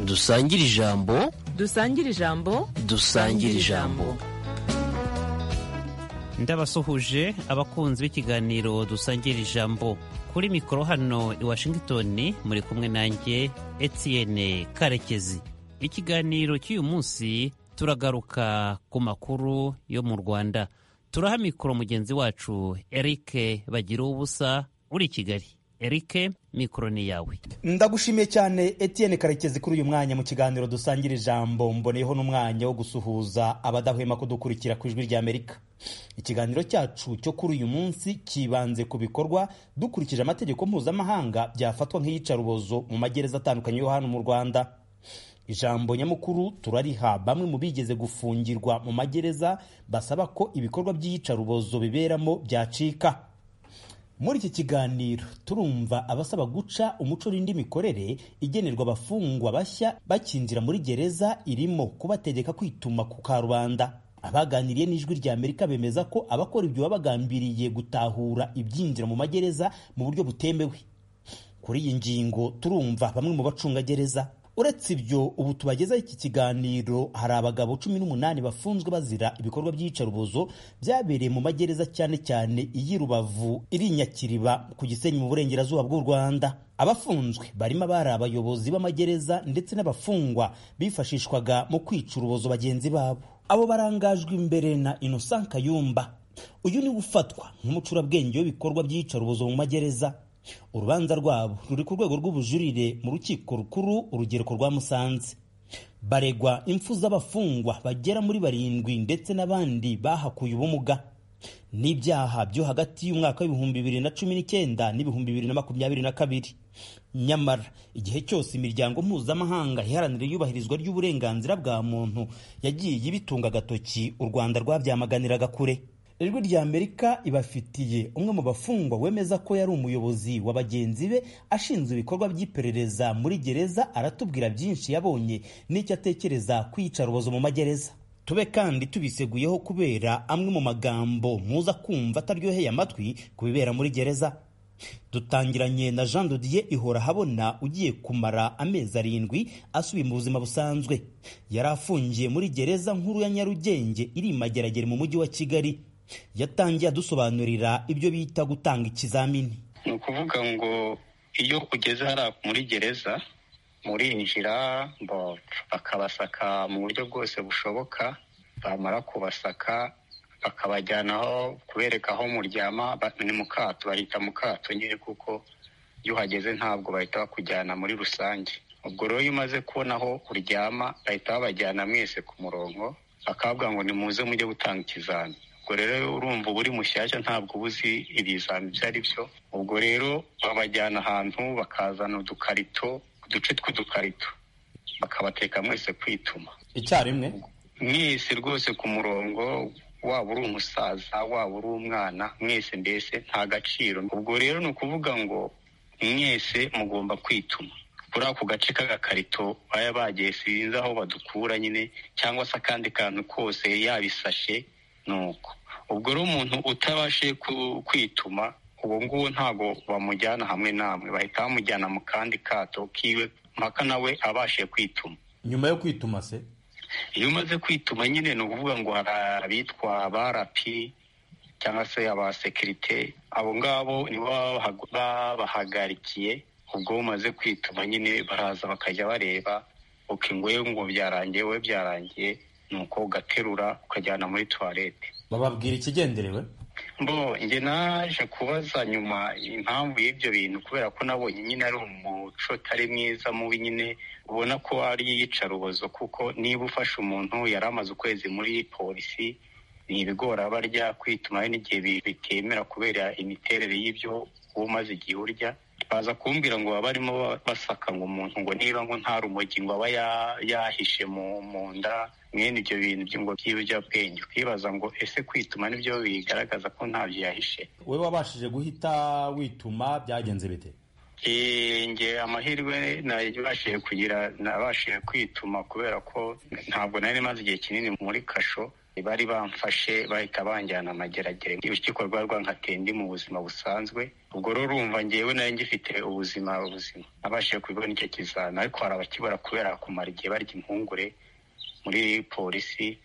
dusangire ijambo dusangire ijambo dusangire ijambo ndabasuhuje abakunzi b'ikiganiro dusangira ijambo kuri mikoro hano i washington muri kumwe nanjye etienne karekezi ikiganiro cy'uyu munsi turagaruka ku makuru yo mu rwanda turaha mikoro mugenzi wacu erike bagira ubusa uri i kigali erike mikoro ni yawe ndagushimiye cyane etienne karekezi kuri uyu mwanya mu kiganiro dusangira ijambo mboneyeho n'umwanya wo gusuhuza abadahwema kudukurikira ku ijwi ry'amerika ikiganiro cyacu cyo kuri uyu munsi kibanze ku bikorwa dukurikije amategeko mpuzamahanga byafatwa nk'iyicarubozo mu magereza atandukanye yo hano mu rwanda ijambo nyamukuru turariha bamwe mu bigeze gufungirwa mu magereza basaba ko ibikorwa by'iyicarubozo biberamo byacika muri iki kiganiro turumva abasaba guca umuco n'indi mikorere igenerwa abafungwa bashya bakinjira muri gereza irimo kubategeka kwituma ku karubanda abaganiriye n'ijwi rya amerika bemeza ko abakora ibyo baba bagambiriye gutahura ibyinjira mu magereza mu buryo butemewe kuri iyi ngingo turumva bamwe mu bacungagereza uretse ibyo ubu tubagezaho iki kiganiro hari abagabo cumi n'umunani bafunzwe bazira ibikorwa by'iyicarubozo byabereye mu magereza cyane cyane iy'i rubavu iri nyakiriba ku gisenyi mu burengerazuba bw'u rwanda abafunzwe barimo abari abayobozi b'amagereza ndetse n'abafungwa bifashishwaga mu kwica urubozo bagenzi babo abo barangajwe imbere na innocent kayumba uyu ni ufatwa nk'umucurabwenge w'ibikorwa by'iyicarubozo mu magereza urubanza rwabo ruri ku rwego rw'ubujurire mu rukiko rukuru urugereko rwa musanze baregwa impfu z'abafungwa bagera muri barindwi ndetse n'abandi bahakuye ubumuga n'ibyaha byo hagati y'umwaka w'ibihumbi bibiri na cumi n'icyenda n'ibihumbi bibiri na makumyabiri na kabiri nyamara igihe cyose imiryango mpuzamahanga iharanira iyubahirizwa ry'uburenganzira bwa muntu yagiye ibitunga agatoki u rwanda rwabyamaganiraga kure ijwi rya amerika ibafitiye umwe mu bafungwa wemeza ko yari umuyobozi wa bagenzi be ashinzwe ibikorwa by'iperereza muri gereza aratubwira byinshi yabonye n'icyo atekereza kwiyicarubozo mu magereza tube kandi tubiseguyeho kubera amwe mu magambo muza kumva ataryoheye amatwi ku bibera muri gereza dutangiranye na jean dodier ihorahabona ugiye kumara amezi arindwi asubiye mu buzima busanzwe yari afungiye muri gereza nkuru ya nyarugenge iri mageragere mu mujyi wa kigali yatangiye adusobanurira ibyo bita gutanga ikizamini ni ukuvuga ngo iyo ugeze hariya muri gereza murinjira bakabasaka mu buryo bwose bushoboka bamara kubasaka bakabajyana aho kubereka aho muryama ni mu kato bahita mu kato nyine kuko iyo uhageze ntabwo bahita bakujyana muri rusange ubwo rero iyo umaze kubona aho uryama bahita babajyana mwese ku murongo bakababwira ngo nimuze mujye gutanga ikizami ubwo rero urumva uba uri mushyashya ntabwo uba uzi ibizami ibyo ari byo ubwo rero babajyana ahantu bakazana udukarito uduce tw'udukarito bakabateka mwese kwituma icyarimwe mwese rwose ku murongo waba uri umusaza waba uri umwana mwese mbese nta gaciro ubwo rero ni ukuvuga ngo mwese mugomba kwituma kuri ako gace k'agakarito baya bagiye sinzi aho badukura nyine cyangwa se akandi kantu kose yabisashe nuko ubwo rero umuntu utabashije kwituma ubu ngubu ntabwo bamujyana hamwe namwe bahita bamujyana mu kandi kato kiwe mpaka nawe abashije kwituma nyuma yo kwituma se iyo umaze kwituma nyine ni ukuvuga ngo hari abitwa barapi cyangwa se abasekirite abo ngabo nibo babahagarikiye ubwo umaze kwituma nyine baraza bakajya bareba uko ingoye ngo byarangiye we byarangiye nuko ugaterura ukajyana muri tuwarete bababwira ikigenderewe mbo njye naje kubaza nyuma impamvu y'ibyo bintu kubera ko nabonye nyine ari umuco utari mwiza mubi nyine ubona ko ari iyicarubozo kuko niba ufashe umuntu yari amaze ukwezi muri polisi ni ibigora barya kwituma n'igihe bitemera kubera imiterere y'ibyo uba umaze igihe urya baza kumbwira ngo baba barimo basaka ngo umuntu ngo niba ngo nta rumogi ngo aba yahishe mu nda mwene ibyo bintu by'ingo by'ibiyobyabwenge ukibaza ngo ese kwituma nibyo bigaragaza ko ntabyo yahishe we wabashije guhita wituma byagenze bite nge amahirwe nabashije kugira nabashije kwituma kubera ko ntabwo nari maze igihe kinini muri kasho bari bamfashe bahita banjyana amageragere urukiko rwarwa nkateye ndi mu buzima busanzwe ubwo rero urumva ngewe nari ngifite ubuzima ubuzima nabashije kubibona icyo kizami ariko hari abakibura kubera kumara igihe barya impungure muri polisi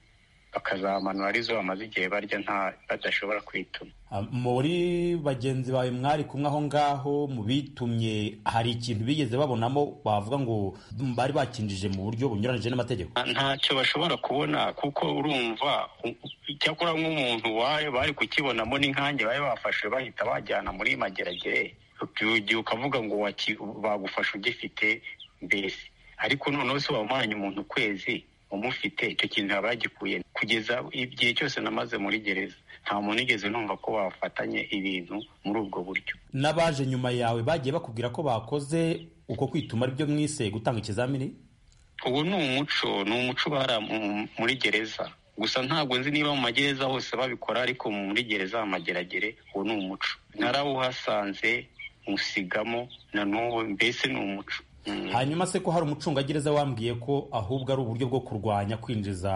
bakazamanura arizo bamaze igihe barya nta badashobora kwituma muri bagenzi bawe mwari kumwe aho ngaho mu bitumye hari ikintu bigeze babonamo bavuga ngo bari bakinjije mu buryo bunyuranyije n'amategeko Nta- ntacyo bashobora kubona kuko urumva u- u- icyakora nk'umuntu wayo bari kukibonamo n'inkange bari bafashe bahita bajyana muri mageragere ugiye ukavuga ngo waki- bagufashe ugifite mbese ariko noneho se wamanye umuntu ukwezi umufite icyo kintu yaba yagikuye kugeza igihe cyose namaze muri gereza nta muntu igeze numva ko bafatanye ibintu muri ubwo buryo n'abaje nyuma yawe bagiye bakubwira ko bakoze uko kwituma aribyo mwise gutanga ikizamini ubu ni umuco ni umuco ubara mu- muri gereza gusa ntabwo nzi niba mu magereza hose babikora ariko muri gereza amageragere uwo ni umuco narawuhasanze nywusigamo na n'ubu mbese ni umuco Mm. hanyuma se ko hari umucungagereza wambwiye ko ahubwo ari uburyo bwo kurwanya kwinjiza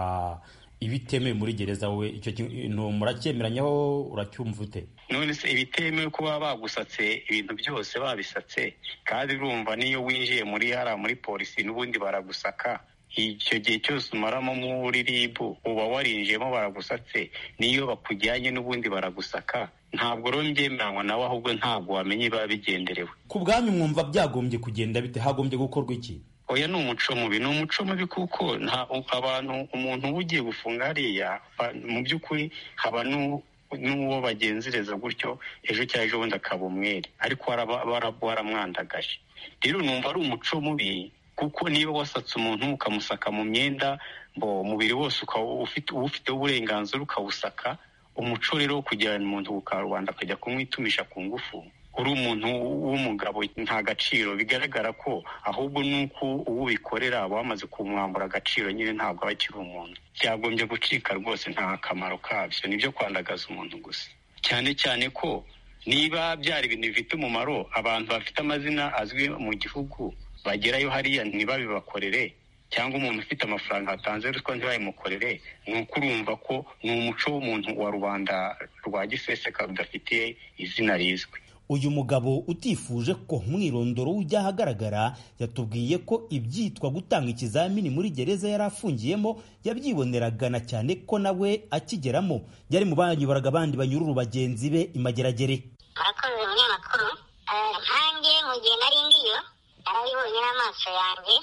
ibitemewe muri gereza wowe icyo kintu muracyemeranyaho uracyumva ute none se ibitemewe kuba bagusatse ibintu byose babisatse kandi urumva n'iyo winjiye muri hara muri polisi n'ubundi baragusaka icyo gihe cyose umaramo muri ribu uba warinjiyemo baragusatse n'iyo bakujyanye n'ubundi baragusaka ntabwo rero mbyemeranywa nawe ahubwo ntabwo wamenya ibiba bigenderewe ku bwanyu mwumva byagombye kugenda bite hagombye gukorwa iki oya ni umuco mubi ni umuco mubi kuko nta abantu umuntu uba ugiye gufunga hariya ba- mu by'ukuri haba n'u- n'uwo bagenzereza gutyo ejo cyangwa ejo bundi akaba umwere ariko baraba- baraba- baramwandagaje rero numva ari umuco mubi kuko niba wasatse umuntu ukamusaka mu myenda mbo umubiri wose ukaba ufite uwufiteho uburenganzira ukawusaka umuco rero wo kujyana umuntu ku karubanda akajya kumwitumisha ku ngufu uri umuntu w'umugabo nta gaciro bigaragara ko ahubwo nuko uwo ubikorera wamaze kumwambura agaciro nyine ntabwo aba akiri umuntu byagombye gucika rwose nta kamaro kabyo nibyo kwandagaza umuntu gusa cyane cyane ko niba byari ibintu bifite umumaro abantu bafite amazina azwi mu gihugu bagerayo hariya ntibabibakorere cyangwa umuntu ufite amafaranga watanze ruswa ntibayimukorere ni uko urumva ko ni umuco w'umuntu wa rubanda rwa giseseka rudafitiye izina rizwi uyu mugabo utifuje ko umwirondoro ujya ahagaragara yatubwiye ko ibyitwa gutanga ikizamini muri gereza yari afungiyemo yabyiboneragana cyane ko nawe akigeramo yari mu banyobaraga abandi banyururu bagenzi be imageragere abakozi umunyamakuru eh, nkanjye mu gihe nari ndiyo narabibonye n'amaso yanjye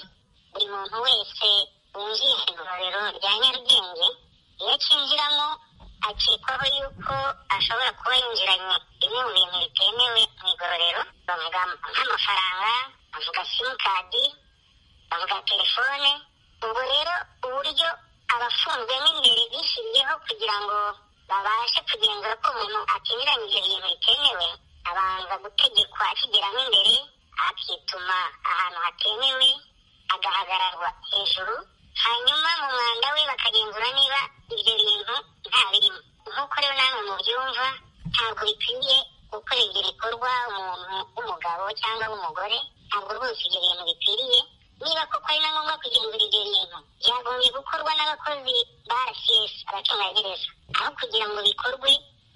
buri muntu wese winjiye mu igororero rya nyarugenge iyo akinjiramo akekwaho yuko ashobora kuba yinjiranye bimwe mu bintu bitemewe mu igororero bavuga nk'amafaranga bavuga simukadi bavuga telefone ubwo rero uburyo abafunzwe n'imbere bishyiriyeho kugira ngo babashe kugenzura ko umuntu akinyuranyije ibintu bitemewe abanza gutegekwa akigeramo imbere akituma ahantu hatemewe agahagararwa hejuru hanyuma mu mwanda we bakagenzura niba ibyo bintu nta birimo nk'uko rero namwe mubyumva ntabwo bikwiriye gukora ibyo bikorwa umuntu w'umugabo cyangwa w'umugore ntabwo rwose ibyo bintu bikwiriye niba koko ari na ngombwa kugenzura ibyo bintu byagombye gukorwa n'abakozi ba rcs abacungagereza aho kugira ngo bikorwe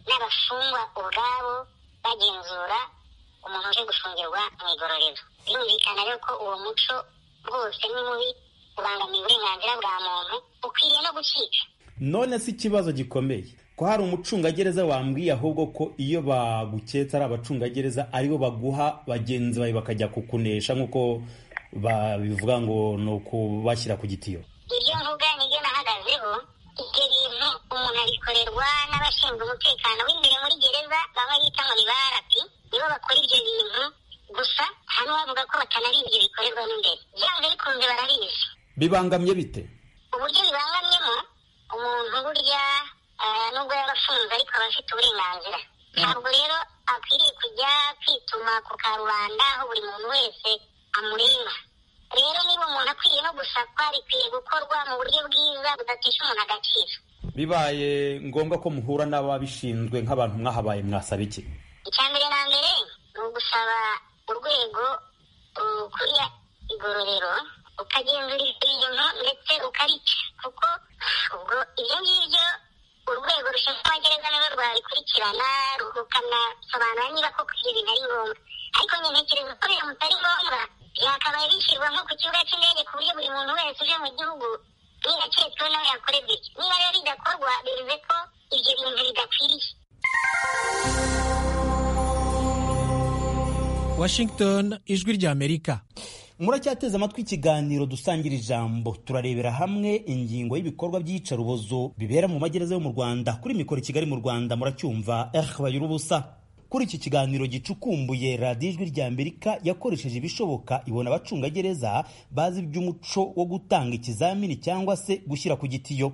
n'abafungwa ubwabo bagenzura umuntu uje gufungirwa mu igororero birumvikana rero ko uwo muco rwose ni mubi ubangamiye uburenganzira bwa muntu ukwiriye no gucika none si ikibazo gikomeye ko hari umucungagereza wambwiye ahubwo ko iyo baguketse ari abacungagereza aribo baguha bagenzi bawe bakajya kukunesha nk'uko babivuga ngo ni ukubashyira ku gitiyo ibyo mvuga nibyo nahagazeho ibyo bintu umuntu abikorerwa n'abashinzwe umutekano w'imbere muri gereza baba bita ngo ni ba rapi nibo bakora ibyo bintu gusa hano bavuga ko batanari ibyo bikorerwa n'imbere byanze bikunze barabizi bibangamye bite uburyo bibangamyemo umuntu burya eh, nubwo yaba afunze ariko aba afite uburenganzira ntabwo rero akwiriye kujya kwituma ku karubanda aho buri muntu wese amureba rero niba umuntu akwiriye no gusakwa bikwiye gukorwa mu buryo bwiza budatesha umuntu agaciro bibaye ngombwa ko muhura n'ababishinzwe nk'abantu mwahabaye mwasaba iki icya mbere na mbere ni ugusaba urwego rukuriye igororero ukagenzura ibintu ndetse ukarica kuko ubwo ibyo ngibyo gukurikirana ruhukanasobanura niba koko ibyo bintu ari ngombwa ariko nyine ntekereza ko ibintu bitari ngombwa byakabaye bishyirwa nko ku kibuga cy'indege ku buryo buri muntu wese uje mu gihugu ntiyaketsweho nawe yakorerwa iki niba rero bidakorwa bivuze ko ibyo bintu bidakwiriye washington ijwi ry'amerika muracyateze amatwi ikiganiro dusangira ijambo turarebera hamwe ingingo y'ibikorwa by'iyicarubozo bibera mu magereza yo mu rwanda kuri mikoro i kigali mu rwanda muracyumva eh bayura ubusa kuri iki kiganiro gicukumbuye radiyo ijwi ry'amerika yakoresheje ibishoboka ibona abacungagereza bazi iby'umuco wo gutanga ikizamini cyangwa se gushyira ku gitiyo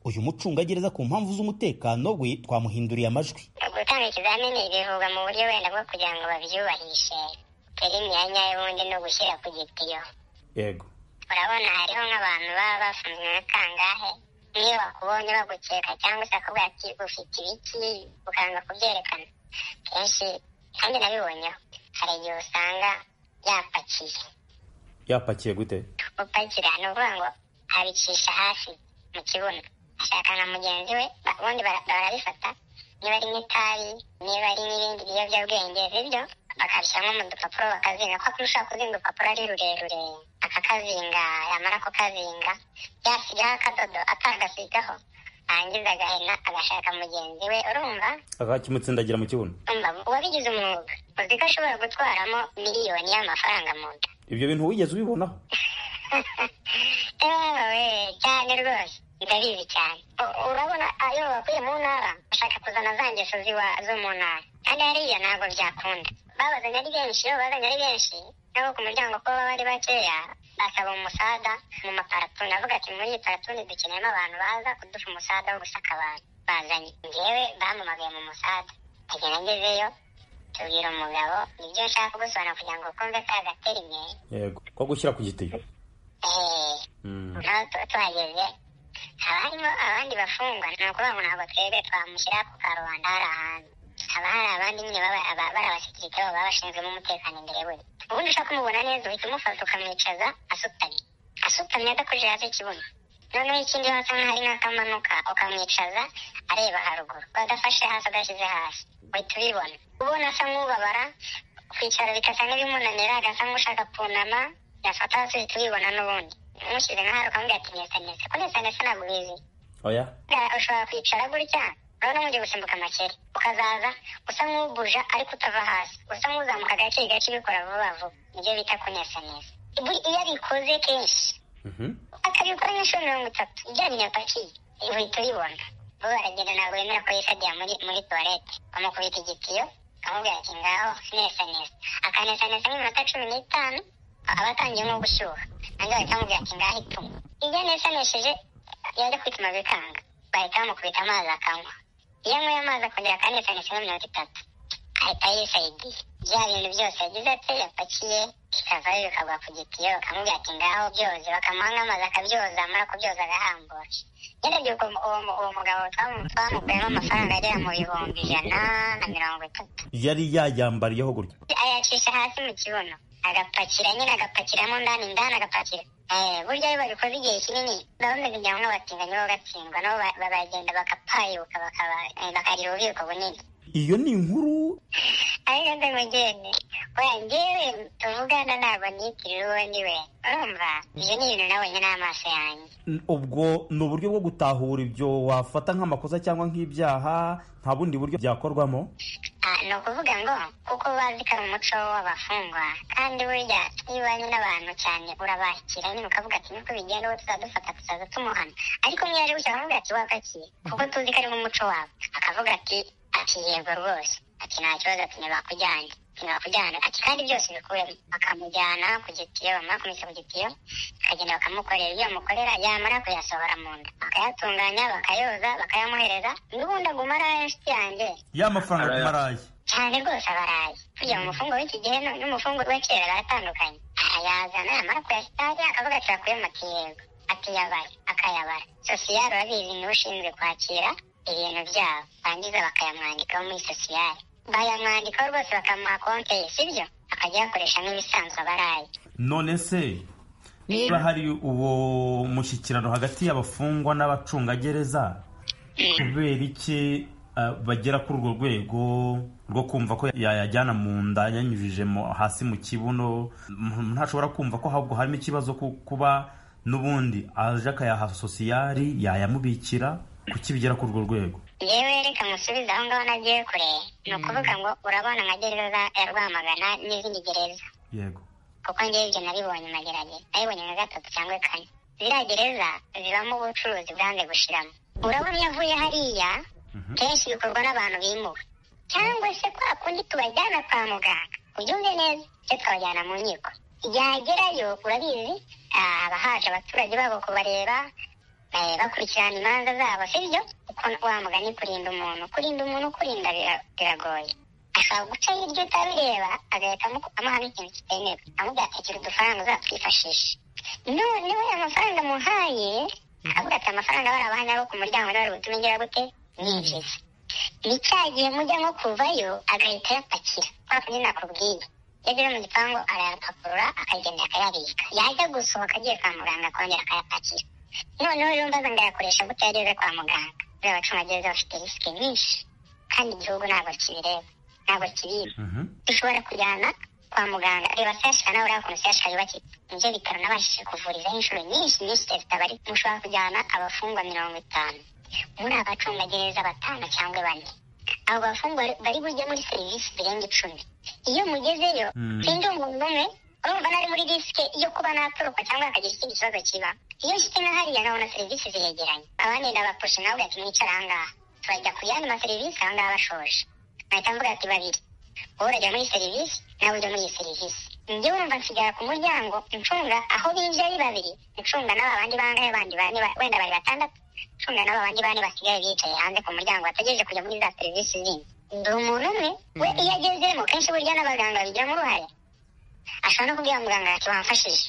uyu mucungagereza ku mpamvu z'umutekano we twamuhinduriye amajwi gutanga ikizamini bivugwa mu buryo wenda bwo kugira ngo babyubahishe turi imyanya y'ubundi no gushyira ku gitiyo yego urabona hariho nk'abantu baba bafunzwe na kangahe niyo bakubonye bagukeka cyangwa se akabwira ati ufite ibiki ukanga kubyerekana kenshi kandi nabibonyeho hari igihe usanga yapakiye yapakiye gute gupakira ni ukuvuga ngo abicisha hasi mu kibuno ashaka na mugenzi we ba- ubundi bara- barabifata niba ari nk'itabi niba ari n'ibindi biyobyabwenge bibyo bakabishyiramo mu dupapuro bakazinga ko ushobora kuzinga urupapuro ari rurerure akakazinga yamara kukazinga yasigaho akadodo atagasigaho arangiza agahena agashaka mugenzi we urumva akakimutsindagira mu kibuno umva uwabigize umwuga uzi ko ashobora gutwaramo miliyoni y'amafaranga mu nda ibyo bintu wigeze ubibonaho yewe cyane rwose ndabizi cyane U- urabona ayo bakuye mu ntara bashaka kuzana za ngeso ziwa- zo mu ntara kandi hariya ntabwo byakunda babazanye ari benshi iyo babazanye ari benshi nabo ku muryango ko baba ari bakeya basaba umusada mu maparatuni avuga ati muri iyi paratuni dukeneyemo abantu baza kuduha umusada wo gusaka abantu bazanye ngewe bampamagaye mu musada agenda ngezeyo tubwira umugabo nibyo nshaka kugusobanura kugira ngo ukumve ka gaterine yego ko gushyira ku gitiyo eee nawe tuba tuhageze haba harimo abandi bafungwa ni ukuvuga ngo ntabwo twebwe twamushyira ku karubanda hari ahantu haba hari abandi nyine baba- aba- bari abasekirite babo baba bashinzwemo umutekano imbere we ubundi ushaka kumubona neza uhita umufata ukamwicaza asutamye asutamye adakojeje hasi ikibuno noneho ikindi wasa nk'ahari nk'akamanuka ukamwicaza areba haruguru adafashe hasi adashyize hasi uhita ubibona ubona asa nk'ubabara kwicara bigasa nk'ibimunanira agasa nk'ushaka kunama yafata hasi uhita ubibona n'ubundi umushyize nk'ahari ukamubwira ati nesanese ko nesanese ntabwo ubizi oya Ga- ushobora kwicara gutya urabona nk'ugiye gusimbuka amakere ukazaza usa nk'ubuja ariko utava hasi usa nk'uzamuka gake gake ubikora vuba vuba nibyo bita kunesaneza Bu- iyo abikoze kenshi akabikora nk'inshuro mirongo itatu ijyanye na pakiye uhita ubibona bo baragenda ntabwo bemera ko yisadiye muri muri tuwarete bamukubita igitiyo akamubwira ati ngaho nesa nesa akanesa nesa nk'iminota cumi n'itanu a- aba atangiye nko gushyuha nanjye bahita bamubwira ati ngaho ituma ibyo anesanesheje yajya kwituma bikanga bahita bamukubita amazi akanywa iyo anyweye amazi akongera akanesanesa nka mirongo itatu ahita yisayidiye bya bintu byose yagize ati yapakiye bikavayo bikagwa ku gitiyo bakamubwira ati ngaho byoze bakamuha nk'amazi akabyoza amara kubyoza agahambura nyine byuko uwo mu- uwo mugabo twamu- twamukuyemo amafaranga agera mu bihumbi ijana na mirongo itatu yari yayambariyeho gutya ayacisha hasi mu kibuno agapakira nyine agapakiramo ndani ndani agapakira Eh, burya iyo babikoze igihe kinini baba bameze ngira ngo abatinganyi bo gatsindwa nabo ba- ba- baragenda bagapayuka bakaba eh, bakarira ububiko bunini iyo ni inkuru ariko nze mugende oya ngewe tuvugana ntabwo niyitirira uwo ni we urumva ibyo ni ibintu nabonye n'amaso yanjye N- ubwo ni uburyo bwo gutahura ibyo wafata nk'amakosa cyangwa nk'ibyaha nta bundi buryo byakorwamo Ah, ni ukuvuga ngo kuko bazi ko ari umuco w'abafungwa kandi burya iyo ubanye n'abantu cyane urabakira nyine ukavuga ati niko bigenda uwo tuzadufata tuzaza tumuhana ariko mwe yaje gushyira akavuga ati wakakiye kuko tuzi ko ari nk'umuco wabo akavuga ati ati yego rwose ati nta kibazo ati ntibakujyanye ati ntibakujyane ati kandi byose bikuremo bakamujyana ku gitiyo bamara kumisa ku gitiyo akagenda bakamukorera ibyo bamukorera yamara kuyasohora mu nda bakayatunganya bakayoza bakayamuhereza n'ubundi agumara inshuti yanjye y'amafaranga ku marayi cyane rwose abarayi kugira ngo umufungo w'iki gihe nu- n'umufungo wa kera baratandukanye ayazana yamara kuyashyira hariya akavuga ati bakuyemo ati yego atiyabara akayabara sosiyare urabizi niwe ushinzwe kwakira ibintu byabo barangiza bakayamwandikaho muri sosiyare bayamwandikaho rwose bakamuha konte ye sibyo akajya ayakoresha nk'ibisanzwe abarayi none se niba hari uwo mushyikirano hagati y'abafungwa n'abacungagereza kubera iki ah, bagera kuri urwo rwego rwo kumva ko yayajyana mu nda yanyujije mu- hasi mu kibuno umuntu ntashobora kumva ko ahubwo harimo ikibazo ku- kuba n'ubundi aje akayaha sosiyari yayamubikira kuki bigera kuri urwo rwego yewe reka musubize aho ngaho nagiye kure ni ukuvuga ngo urabona nka gereza ya rwamagana n'izindi gereza yego kuko njyewe ibyo nabibonye magerageza nabibonye nka gatatu cyangwa kane ziriya gereza zibamo ubucuruzi bwanze gushiramo urabona iyo avuye hariya kenshi bikorwa n'abantu bimuwe cyangwa se kwa kundi tubajyana kwa muganga ubyumve neza cyo twabajyana mu nkiko yagerayo urabizi ah, haba haje abaturage babo kubareba eh, bakurikirana imanza zabo sibyo kuko wa mugani kurinda umuntu kurinda umuntu ukurinda bira- biragoye ashobora guca hirya utabireba agahita amu- amuhamo ikintu kitemewe amubwira ati gira udufaranga uzatwifashishe noneho ayo mafaranga muhaye akavuga ati amafaranga barabahanya bo ku muryango niba bari butume ngira gute ninjiza ni cya gihe mujya nko kuvayo agahita ayapakira kwa kundi nakubwiye iyo ageze mu gipangu arayapakurura akagenda akayabika yajya gusohoka agiye kwa muganga akongera akayapakira noneho rero mbaza ngo ayakoresha gute iyo ageze kwa muganga buriya abacungagereza bafite risike nyinshi kandi igihugu ntabwo kibireba ntabwo kibizi Mhm. dushobora kujyana kwa muganga reba sasha nawe uriya kuntu sasha yubakiye nibyo bitaro nabashije kuvurizaho inshuro nyinshi nyinshi leta bari mushobora kujyana abafungwa mirongo itanu muri abacungagereza batanu cyangwa bane abo bafungwa bari bujye muri serivisi zirenga icumi iyo mugezeyo Mm. sinzi umuntu umwe urumva nari muri risike yo kuba natoroka cyangwa hakagira ikindi kibazo kiba iyo nshyitse nka hariya nkabona serivisi ziregeranye abandi ndabapusha nawe ugahita umwicara ahangaha turajya ku yandi maserivisi ahangaha bashoje nkahita mvuga ati babiri wowe urajya muri serivisi nawe ujya muri iyi serivisi njye wumva nsigara ku muryango ncunga aho binjira ari babiri ncunga n'aba bandi bangahe bandi bane ba- wenda bari batandatu ncunga n'aba bandi bane basigaye bicaye hanze ku muryango bategereje kujya muri za serivisi zindi ndi umuntu umwe we iyo agezemo kenshi burya n'abaganga babigiramo uruhare ashobora no kubwira muganga ati wamfashije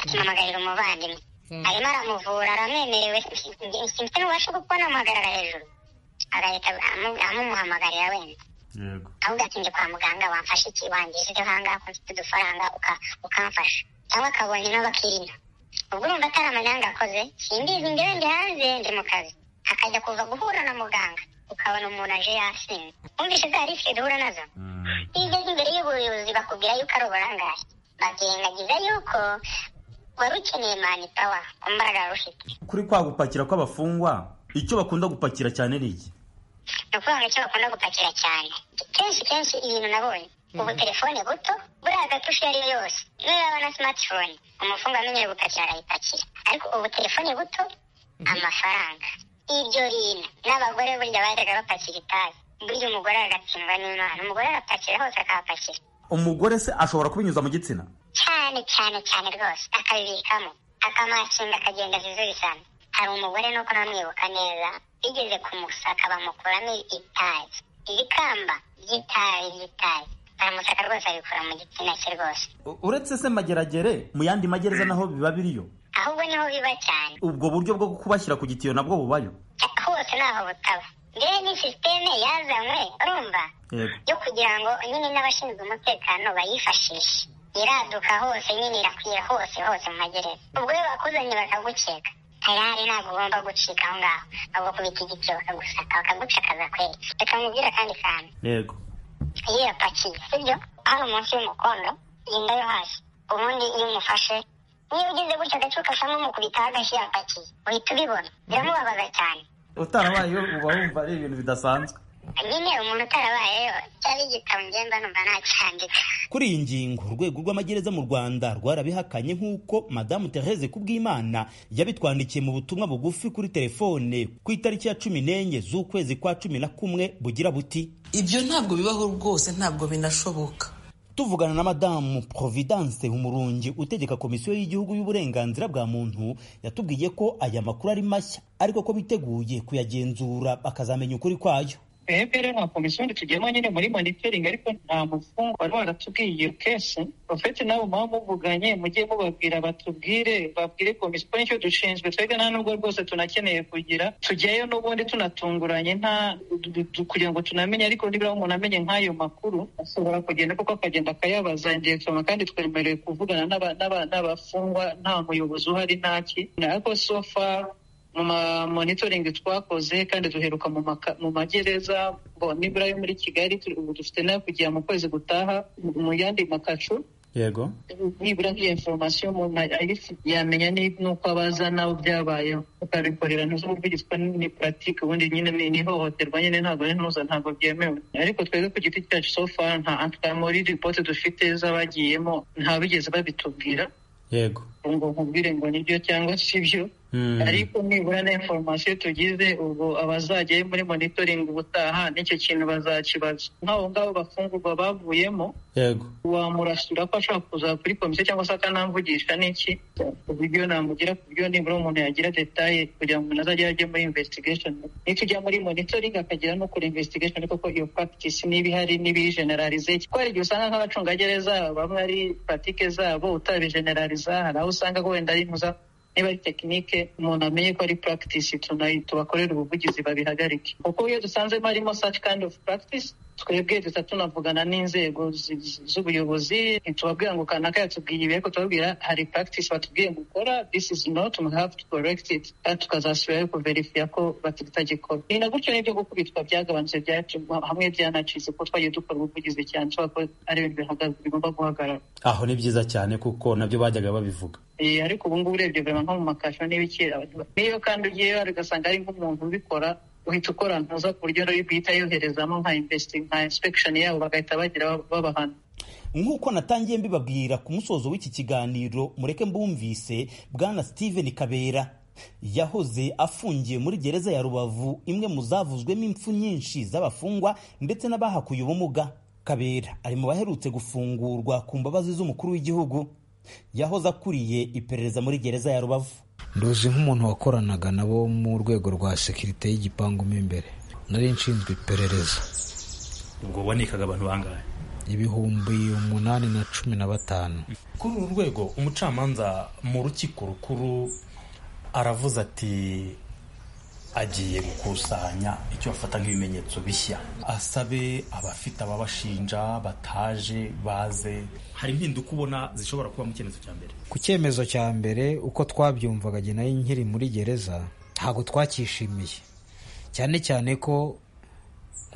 ati mpamagarira umuvandimwe arimo aramuvura aramwemerewe simfite n'ububasha bwo kubona amuhagarara hejuru agahita amu- amumuhamagarira wenda yego ahubwo ati njye kwa muganga wamfasha iki wangejeho ahangaha ko mfite udufaranga uka- ukamfasha cyangwa akabonye n'abakirinda ubwo urumva atari amanyanga akoze simbizi njyewe ndi hanze ndi mu kazi akajya kuva guhura na muganga ukabona umuntu aje yasinze wumvishe za risike duhura nazo Mm. iyo ugeze imbere y'ubuyobozi bakubwira yuko ari uburangare bakirengagiza yuko wari ukeneye manipawa ku mbaraga wari ufite kuri kwa gupakira kw'abafungwa icyo bakunda gupakira cyane ni iki ni ukuvuga ngo icyo bakunda gupakira cyane kenshi kenshi ibintu nabonye ubu telefone buto buriya gatushe iyo ari yo yose niyo yaba na smartphone umufungo amenyeye gupakira arayipakira ariko ubu telefone buto amafaranga ibyo rino n'abagore burya bajyaga bapakira itabi burya umugore agatsindwa n'imana umugore arapakira hose akahapakira umugore se ashobora kubinyuza mu gitsina cyane cyane cyane rwose akabibikamo akamakinga akagenda zizubisana hari umugore nuko namwibuka neza bigeze kumusaka bamukuramo itabi iri kamba ry'itabi ry'itabi baramusaka rwose abikura mu gitsina cye rwose U- uretse se mageragere mu yandi magereza naho biba biriyo ahubwo niho biba cyane ubwo buryo bwo kubashyira ku gitiyo nabwo bubayo Cya- hose ntaho butaba ngewe ni sisiteme yazanywe urumva yego yo kugira ngo nyine n'abashinzwe umutekano bayifashishe iraduka hose nyine irakwira hose hose mu magereza ubwo iyo bakuzanye bakagukeka tayari ntabwo ugomba gucika aho ngaho bagukubita igiti bakagusaka bakagucakaza kweri reka nkubwire akandi kantu yego iyo yapakiye sibyo hano munsi y'umukondo genda yo hasi ubundi iyo umufashe niba ugize gutya agacupa kamwe umukubitaho agashyi yapakiye uhita ubibona biramubabaza cyane utarabayeyo uba wumva ari ibintu bidasanzwe nyine umuntu utarabayeyo cyari igitabo ngenda numva nacyandika kuri iyi ngingo urwego rw'amagereza mu rwanda rwarabihakanye nk'uko madamu therese kubwimana yabitwandikiye mu butumwa bugufi kuri telefone ku itariki ya cumi n'enye z'ukwezi kwa cumi na kumwe bugira buti ibyo ntabwo bibaho rwose ntabwo binashoboka tuvugana na madamu providence umurungi utegeka komisiyo y'igihugu y'uburenganzira bwa muntu yatubwiye ko aya makuru ari mashya ariko ko biteguye kuyagenzura bakazamenya ukuri kwayo twebwe nka komisiyo ntitugiyemo nyine muri monitoring ariko nta mufungwa wari waratubwiye iyo kesi uretse n'abo muba muvuganye mujye mubabwira batubwire babwire komisiyo nicyo dushinzwe twebwe nta nubwo rwose tunakeneye kugira tujyayo n'ubundi tunatunguranye nta du- du- kugira ngo tunamenye ariko nibura umuntu amenye nk'ayo makuru ashobora kugenda kuko akagenda akayabaza direkitoma kandi twemerewe kuvugana n'aba- n'aba- n'abafungwa nta muyobozi uhari ntaki ariko so far mu ma monitoring twakoze kandi duheruka mu maka- mu magereza bo nibura yo muri kigali turi- ubu dufite nayo kujya mu kwezi gutaha mu- mu yandi makacu yego nibura nk'iyo information umuntu ayifite yamenya ni- n'uko abaza n'abo byabayeho ukabikorera ntuzumvirizwa ni pratique ubundi nyine ni ni ihohoterwa nyine ntabwo ari ntuza ntabwo byemewe ariko twebwe ku giti cyacu so far nta anta muri report dufite z'abagiyemo nta bigeze babitubwira yego ngo nkubwire ngo nibyo cyangwa sibyo Mm. ariko nibura na informasiyo tugize ubwo abazajyayo muri monitoring ubutaha n'icyo kintu bazakibaza nk'abo ngabo bafungurwa bavuyemo yego wamurasura ko ashobora kuza kuri komisiyo cyangwa se akanamvugisha n'iki ku buryo namugira ku buryo nibura umuntu yagira detaye kugira ngo umuntu azajya ajye muri investigation nitujya muri monitoring akagera no kuri investigation ariko ko iyo practice niba ihari niba iyigeneralize kubera igihe usanga nk'abacungagereza bamwe ari patike zabo utabigeneraliza hari aho usanga wenda ari ntuza niba ari tekinike umuntu amenye ko ari practice tunayi tubakorera ubuvugizi babihagarike kuko iyo dusanzemo harimo such kind of practice twebwe duta tunavugana n'inzego zi- zi- z'ubuyobozi ntitubabwira ngo kanaka yatubwiye ibi ariko tubabwira hari practice batubwiye gukora this is not we have to correct it kandi tukazasubirayo kuverifiya ko batagikora ni na gutyo n'ibyo gukubitwa byagabanutse byatuma hamwe byanacitse kuko twagiye dukora ubuvugizi cyane tubona ko ari ibintu bihagaze- bigomba guhagarara aho ni byiza cyane kuko nabyo bajyaga babivuga Eh, ariko ubu ngubu urebye vraiment nko mu makasho n'ibiki abantu- n'iyo kandi ugiyeyo hari ugasanga ari nk'umuntu ubikora uhita ukora ntuza ku buryo nayo bwihita yoherezamo nka investi- nka inspection yabo bagahita bagira ba- babahana nk'uko natangiye mbibabwira ku musozo w'iki kiganiro mureke mbumvise bwana steven kabera yahoze afungiye muri gereza ya rubavu imwe mu zavuzwemo impfu nyinshi z'abafungwa ndetse n'abahakuye ubumuga kabera ari mu baherutse gufungurwa ku mbabazi z'umukuru w'igihugu yahoze akuriye iperereza muri gereza ya rubavu ndoze nk'umuntu wakoranaga nabo mu rwego rwa sekirite y'igipangu mo imbere nari nshinzwe iperereza ubwo wabonekaga abantu bangahe ibihumbi umunani na cumi na batanu kuri uru rwego umucamanza mu rukiko rukuru aravuze ati agiye gukusanya icyo bafata nk'ibimenyetso bishya asabe abafite ababashinja bataje baze hari impinduka ubona zishobora kuba mu cyemezo cya mbere ku cyemezo cya mbere uko twabyumvaga jye nayo nkiri muri gereza ntabwo twacyishimiye cyane cyane ko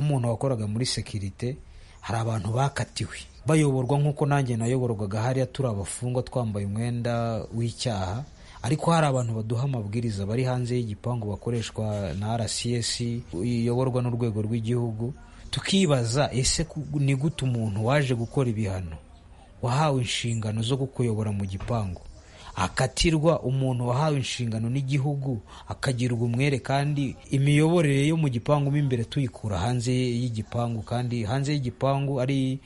nk'umuntu wakoraga muri sekirite hari abantu bakatiwe bayoborwa nk'uko nanjye nayoborwaga hariya turi abafungwa twambaye umwenda w'icyaha ariko hari abantu baduha amabwiriza bari hanze y'igipangu bakoreshwa na rcs iyoborwa n'urwego rw'igihugu tukibaza ese ku- ni gute umuntu waje gukora ibihano wahawe inshingano zo kukuyobora mu gipangu akatirwa umuntu wahawe inshingano n'igihugu akagirwa umwere kandi imiyoborere yo mu gipangu mo imbere tuyikura hanze y'igipangu kandi hanze y'igipangu ari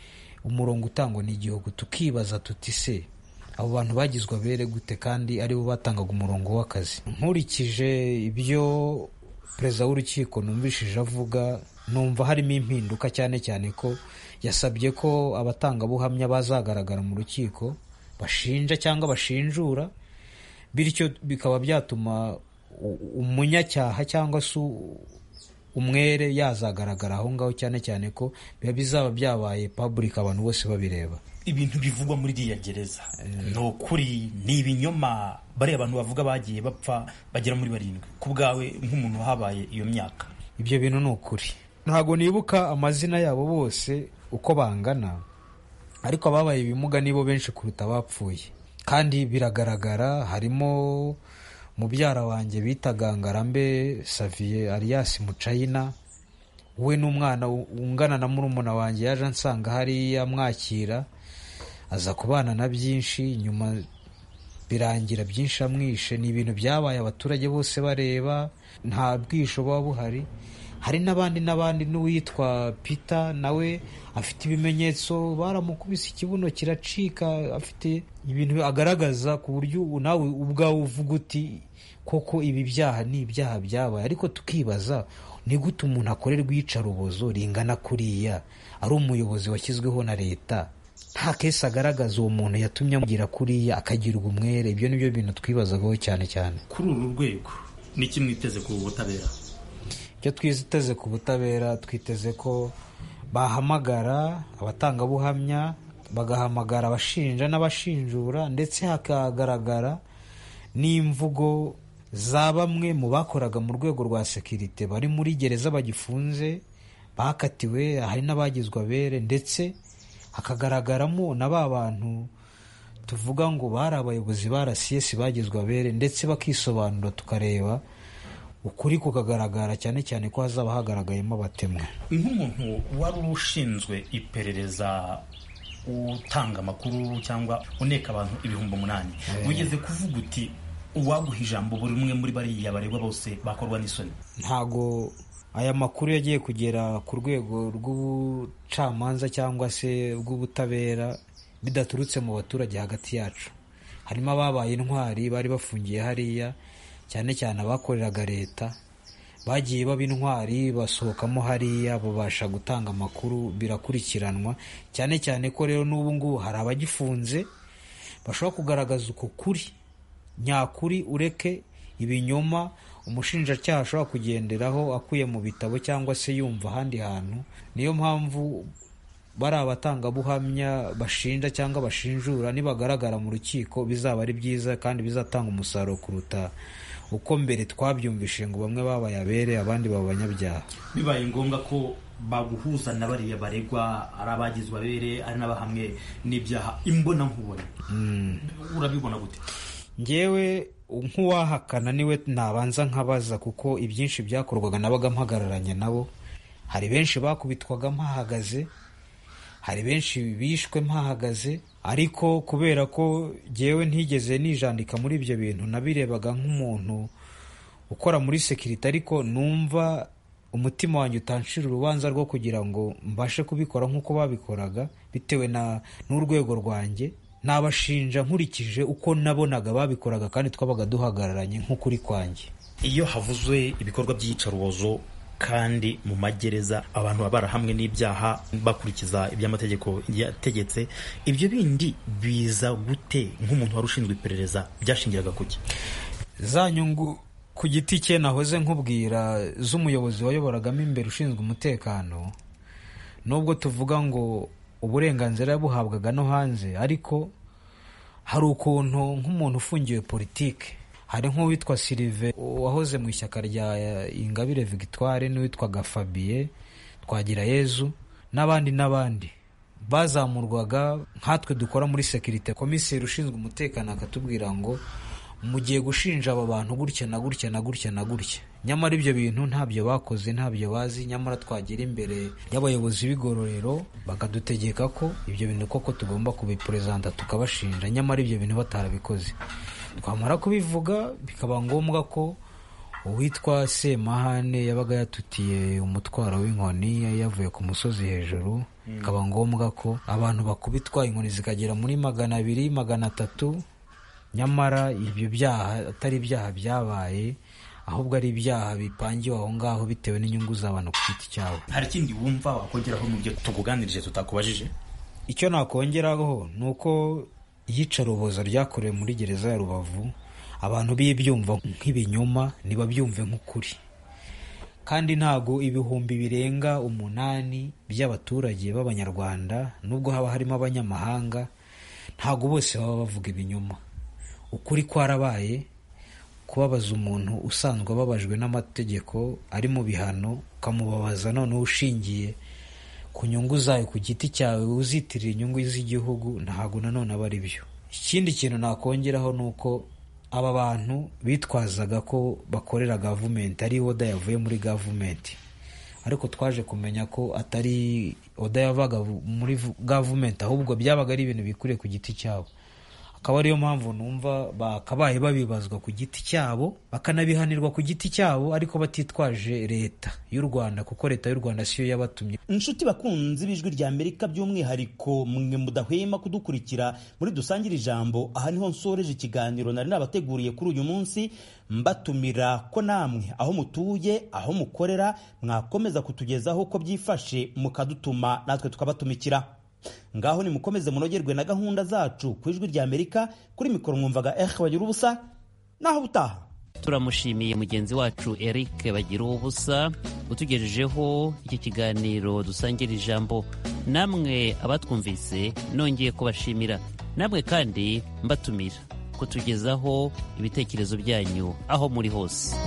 umurongo utangwa n'igihugu tukibaza tuti se abo bantu bagizwe abere gute kandi aribo batangaga umurongo w'akazi nkurikije ibyo perezida w'urukiko numvishije avuga numva harimo impinduka cyane cyane ko yasabye ko abatangabuhamya bazagaragara mu rukiko bashinja cyangwa bashinjura bityo bikaba byatuma u- umunyacyaha cyangwa se u- umwere yazagaragara aho ngaho cyane cyane ko biba bizaba byabaye public abantu bose babireba ibintu bivugwa muri iriya gereza ni ukuri ni ibinyoma bariya abantu bavuga bagiye bapfa bagera muri barindwi ku bwawe nk'umuntu wahabaye iyo myaka ibyo bintu ni ukuri ntabwo nibuka amazina yabo bose uko bangana ariko ababaye ibimuga nibo benshi kuruta abapfuye kandi biragaragara harimo mubyara wanjye bita gangarambe saviye arias mucayina we n'umwana ungana na murumuna wanjye yaje ansanga hariya amwakira aza kubana na byinshi nyuma birangira byinshi amwishe ni ibintu byabaye abaturage bose bareba nta bwisho buba buhari hari n'abandi n'abandi n'uwitwa peter nawe afite ibimenyetso baramukubise ikibuno kiracika afite ibintu agaragaza ku buryo ubu nawe ubwawe uvuga uti koko ibi byaha ni ibyaha byabaye ariko tukibaza ni gute umuntu akorerwa iyicarubozo ringana kuriya ari umuyobozi washyizweho na leta nta kesi agaragaza uwo muntu yatumye amugera kuriya akagirwa umwere ibyo ni byo bintu twibazagaho cyane cyane kuri uru rwego n'iki mwiteze ku butabera icyo twiteze ku butabera twiteze ko bahamagara abatangabuhamya bagahamagara abashinja n'abashinjura ndetse hakagaragara n'imvugo za bamwe mu bakoraga mu rwego rwa sekirite bari muri gereza bagifunze bakatiwe hari n'abagizwe abere ndetse hakagaragaramo na ba bantu tuvuga ngo bari abayobozi ba rcs bagizwe abere ndetse bakisobanura tukareba ukuri kukagaragara cyane cyane ko hazaba hagaragayemo abatemwa nk'umuntu wari ushinzwe iperereza utanga amakuru cyangwa uneka abantu ibihumbi umunani wigeze kuvuga uti uwaguha ijambo buri umwe muri bariya baregwa bose bakorwa n'isoni ntago aya makuru yagiye kugera ku rwego rw'ubucamanza cyangwa se rw'ubutabera bidaturutse mu baturage hagati yacu harimo ababaye intwari bari bafungiye hariya cyane cyane abakoreraga leta bagiye baba intwari basohokamo hariya babasha gutanga amakuru birakurikiranwa cyane cyane ko rero n'ubu ngubu hari abagifunze bashobora kugaragaza uko kuri nyakuri ureke ibinyoma umushinjacyaha ashobora kugenderaho akuye mu bitabo cyangwa se yumva ahandi hantu niyo mpamvu bari abatangabuhamya bashinja cyangwa bashinjura nibagaragara mu rukiko bizaba ari byiza kandi bizatanga umusaruro kuruta uko mbere twabyumvishe ngo bamwe babaye abere abandi baba abanyabyaha bibaye ngombwa ko baguhuza na bariya baregwa ari abagizwe abere ari n'abahamwe n'ibyaha imbonankubone urabibona gute ngewe nk'uwahakana niwe nabanza nkabaza kuko ibyinshi byakorwaga nabaga mpagararanye nabo hari benshi bakubitwaga mpahagaze hari benshi bishwe mpahagaze ariko kubera ko ngewe ntigeze nijandika muri ibyo bintu nabirebaga nk'umuntu ukora muri sekirite ariko numva umutima wanjye utanshira urubanza rwo kugira ngo mbashe kubikora nk'uko babikoraga bitewe na- n'urwego rwanjye nabashinja nkurikije uko nabonaga babikoraga kandi twabaga duhagararanye nk'ukuri kwanjye iyo havuzwe ibikorwa by'iyicarubozo kandi mu magereza abantu baba barahamwe n'ibyaha bakurikiza iby'amategeko yategetse ibyo bindi biza gute nk'umuntu wari ushinzwe iperereza byashingiraga kuki za nyungu ku giti cye nahoze nkubwira z'umuyobozi wayoboragamo imbere ushinzwe umutekano nubwo tuvuga ngo uburenganzira yabuhabwaga no hanze ariko hari ukuntu nk'umuntu ufungiwe politike hari nk'uwitwa silive wahoze mu ishyaka rya ingabire victoire n'uwitwaga fabiye twagira yezu n'abandi n'abandi bazamurwaga nkatwe dukora muri sekirite komiseri ushinzwe umutekano akatubwira ngo mugiye gushinja aba bantu gutya na gutya na gutya na gutya nyamara ibyo bintu ntabyo bakoze ntabyo bazi nyamara twagera imbere y'abayobozi b'igororero bakadutegeka ko ibyo bintu koko tugomba kubiperezanta tukabashinja nyamara ibyo bintu batarabikoze twamara kubivuga bikaba ngombwa ko uwitwa semahane yabaga yatutiye umutwaro w'inkoni yavuye ku musozi hejuru bikaba ngombwa ko abantu bakubitwa inkoni zikagera muri magana abiri magana atatu nyamara ibyo byaha atari ibyaha byabaye ahubwo ari ibyaha bipangiwe aho ngaho bitewe n'inyungu z'abantu ku giti cyabo hari ikindi wumva wakongeraho mu byo tukuganirije tutakubajije icyo nakongeraho ni uko iyicarubozo ryakorewe muri gereza ya rubavu abantu bibyumva nk'ibinyoma ntibabyumve nk'ukuri kandi ntabwo ibihumbi birenga umunani by'abaturage b'abanyarwanda nubwo haba harimo abanyamahanga ntabwo bose baba bavuga ibinyoma ukuri kwarabaye kubabaza umuntu usanzwe ababajwe n'amategeko ari mu bihano ukamubabaza noneho ushingiye ku nyungu zayo ku giti cyawe uzitirira inyungu z'igihugu ntabwo nanone aba ari byo ikindi kintu nakongeraho ni uko aba bantu bitwazaga ko bakorera gavumenti ari oda yavuye muri gavumenti ariko twaje kumenya ko atari oda yavaga muri gavumenti ahubwo byabaga ari ibintu bikuriye ku giti cyabo akaba ariyo mpamvu numva bakabaye babibazwa ku giti cyabo bakanabihanirwa ku giti cyabo ariko batitwaje leta y'u rwanda kuko leta y'u rwanda siyo yabatumye inshuti bakunzi b'ijwi rya amerika by'umwihariko mwe mudahwema kudukurikira muri dusangire ijambo aha niho nsoreje ikiganiro nari nabateguriye kuri uyu munsi mbatumira ko namwe aho mutuye aho mukorera mwakomeza kutugezaho uko byifashe mukadutuma natwe tukabatumikira ngaho nimukomeze munogerwe na gahunda zacu ku ijwi rya amerika kuri mikoro mwumvaga ehe bagira ubusa naho ubutaha turamushimiye mugenzi wacu eric bagira ubusa utugejejeho iki kiganiro dusangira ijambo namwe abatwumvise nongeye kubashimira namwe kandi mbatumira kutugezaho ibitekerezo byanyu aho muri hose